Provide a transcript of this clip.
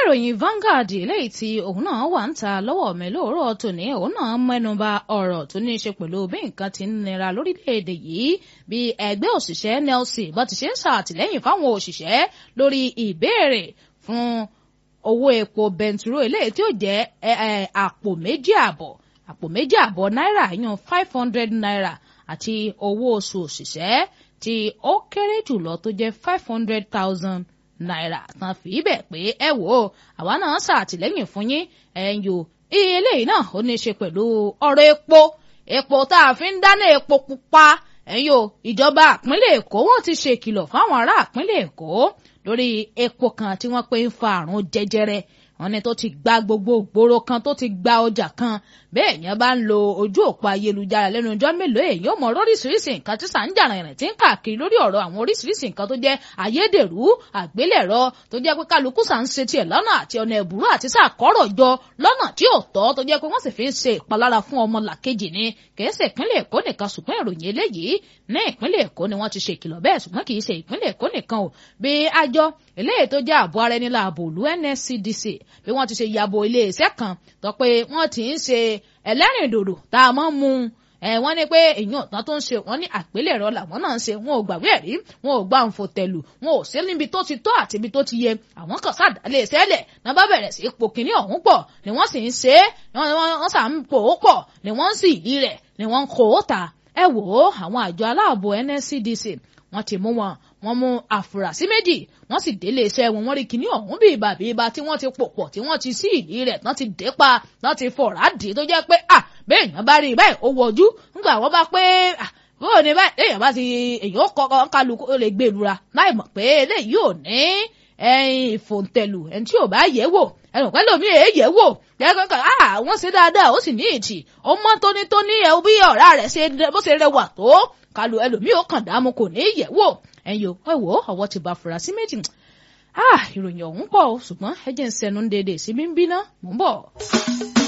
ìròyìn Vanguard eléyìí tí òun náà wà ń ta lọ́wọ́ mi lóòrọ̀ tòní òun náà mẹ́nuba ọ̀rọ̀ tó ní í ṣe pẹ̀lú bí nǹkan ti ń nira lórílẹ̀‐èdè yìí bí ẹgbẹ́ òṣìṣẹ́ NLC bó ti ṣe ń ṣàtìlẹ́yìn fáwọn òṣìṣẹ́ lórí ìbéèrè fún owó epo bẹntiró eléyìí tí ó jẹ́ àpò méjì àbọ̀ àpò méjì àbọ̀ náírà yan five hundred naira àti owó oṣù òṣìṣẹ́ tí ó kéré jùlọ tó jẹ́ five hundred thousand náírà tán fi bẹ̀ pé ẹ wò ó àwa náà ṣàtìlẹ́yìn fún yín ẹ̀yìn o iye eléyìí náà ó ní í ṣe pẹ̀lú ọ̀rọ̀ epo epo tá a fi ń dáná epo pupa ẹ̀yìn o ìjọba ìpínlẹ̀ èkó wọ́n ti ṣe ìkìlọ̀ fáwọn ará ìpínlẹ̀ èkó lórí epo kan tí wọ́n pè ń fa àrùn jẹjẹrẹ wọ́n ní tó ti gba gbogbo ìgboro kan tó ti gba ọjà kan bẹ́ẹ̀ yẹn bá ń lo ojú òpó ayélujára lẹ́nu ọjọ́ mélòó èyí ò mọ oríṣiríṣi nǹkan tí sàǹjàrà ìrìn tí ń káàkiri lórí ọ̀rọ̀ àwọn oríṣiríṣi nǹkan tó jẹ́ ayédèrú àgbélẹ̀rọ tó jẹ́ pé kálukú sà ń ṣe tiẹ̀ lọ́nà àti ọ̀nà ẹ̀bùrú àti sàkọ́rọ̀ jọ lọ́nà tí ò tọ́ tó jẹ́ pé wọ́n sì fi ń ṣe ìpalára fún ọmọ làkejì ni kìí ṣe ìpínlẹ̀ èkó nìkan ṣùgbọ́n ìròyìn eléyìí ní ìpínlẹ̀ èkó ni wọ́n ti ṣe ìkìlọ̀ bẹ́ẹ̀ ṣùgbọ́n kìí ṣe ìpínlẹ̀ èkó nìkan o bí àjọ eléyìí tó jẹ́ ààbò ara ẹni láàbò ìlú NSCDC bí wọ́n ti ṣe yàbò ilé iṣẹ́ kan tó pé wọ́n ti ń ṣe ẹlẹ́rìndòdò tá a mọ́ mu ẹ wọ́n ní pé èyàn ọ̀tán tó ń ṣe wọ́n ní àpélẹ̀rọ làwọn náà ń ṣe wọn ò gbàgbé ẹ̀rí wọn ò gbà ń fòtẹ̀lù wọn ò sí níbi tó ti tọ́ àti ibi tó ti yẹ àwọn kan sàdálé sẹ́lẹ̀ náà bá bẹ̀rẹ̀ sí ipò kìíní ọ̀hún pọ̀ ni wọ́n sì ń ṣe é wọ́n sà ń pò ó pọ̀ ni wọ́n ń sì yí rẹ̀ ni wọ́n ń kó ó ta ẹ wò ó àwọn àjọ aláàbò NSCDC wọ́n ti mú wọn wọ́n mú àfúrásì méjì wọ́n sì délé iṣẹ́ wọn wọ́n rí kinní ọ̀hún bí ibà bí ibà tí wọ́n ti pò pọ̀ tí wọ́n ti sí ìdí rẹ̀ tán ti dé pa tán ti fọ̀rá dì tó jẹ́ pé à bẹ́ẹ̀ èèyàn bá rí i báyìí ó wọjú ńgbà wọ́n bá pé à bóò ní báyìí èèyàn bá ti èèyàn kọ́kọ́ kálukú lè gbé lura láì mọ̀ pé eléyìí ò ní ẹyin ìfòǹtẹ̀lù ẹni tí ò bá yẹ̀ wò ẹnu pẹ́ lómi èé yẹ̀ wò kẹ́kọ̀ọ́ à wọ́n ṣe dáadáa ó sì ní ìtì ó mọ́ tónítóní ẹ̀ bí ọ̀rá rẹ̀ ṣe bó ṣe rẹwà tó kalu ẹlòmíì ó kàn dààmú kò ní yẹ̀ wò ẹ̀yin ò ẹ wò ó ọwọ́ ti ba afurasí méjì ìròyìn ọ̀hún pọ̀ ṣùgbọ́n ẹ jẹ́ ń sẹnu déédéé sí bí ń bínú mò ń bọ̀.